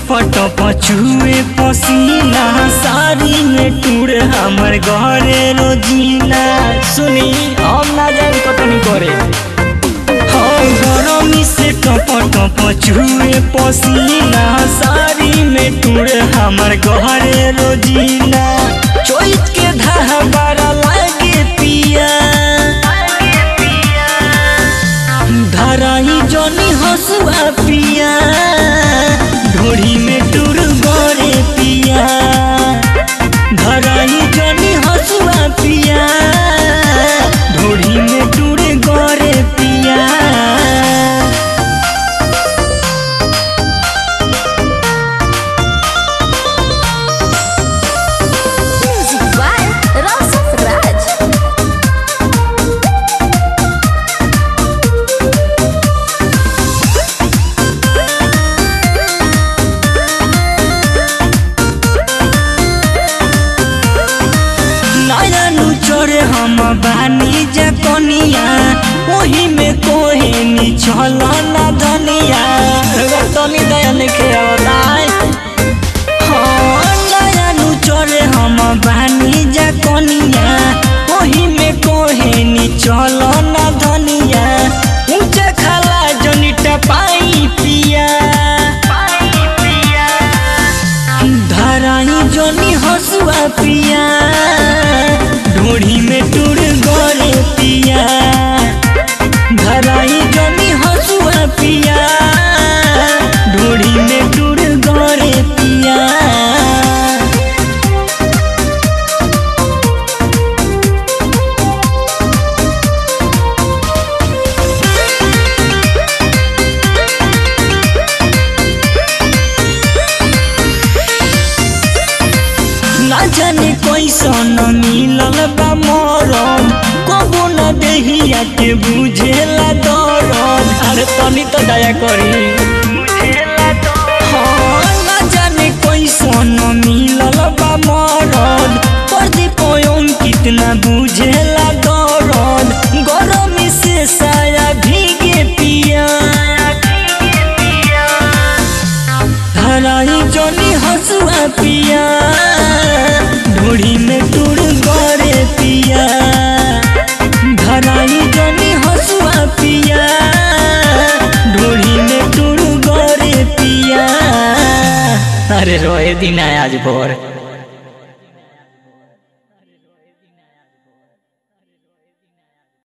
टप टप छुए पसीना साड़ी में टूर हमर घरे रोजीना सुनी हम ना जाए कटनी करे हम गरमी से टप टप छुए पसीना साड़ी में टूर हमर घरे रोजीना चोइत के धाबरा लागे पिया धराई जनी हसुआ पिया ढोड़ी में टूर गोरे पिया धराई जनी हसुआ पिया ढोड़ी में टूर गोरे पिया Music by Rosat Raj. नयनु चोरे हम बानी जकनिया ओही में कोहेनी छल ना धनिया तनी दयाल के अवताय हाँ नयनु चोरे हम बानी जकनिया ओही में कोहेनी चल ना धनिया ऊंचा खाला जनिटा पाई पिया धराई जनी हसुआ पिया ढोढ़ी में टूर गोरे पिया धराई जनी हसुआ पिया ढोढ़ी में टूर गोरे पिया ना जाने कैसन मिलल बा मरम कबो न देहिया के बुझेला दरद अरे तनी तो दया करी हाँ, ना जाने कैसन मिलल बा मरद प्रदीप कितना बुझेला दरद गरमी से साया भीगे पिया धराई जनी हसुआ पिया ढोड़ी में टूर गरे पिया धराई जनी हसुआ पिया ढोड़ी में टूर गरे पिया अरे रोए दिन आज भोर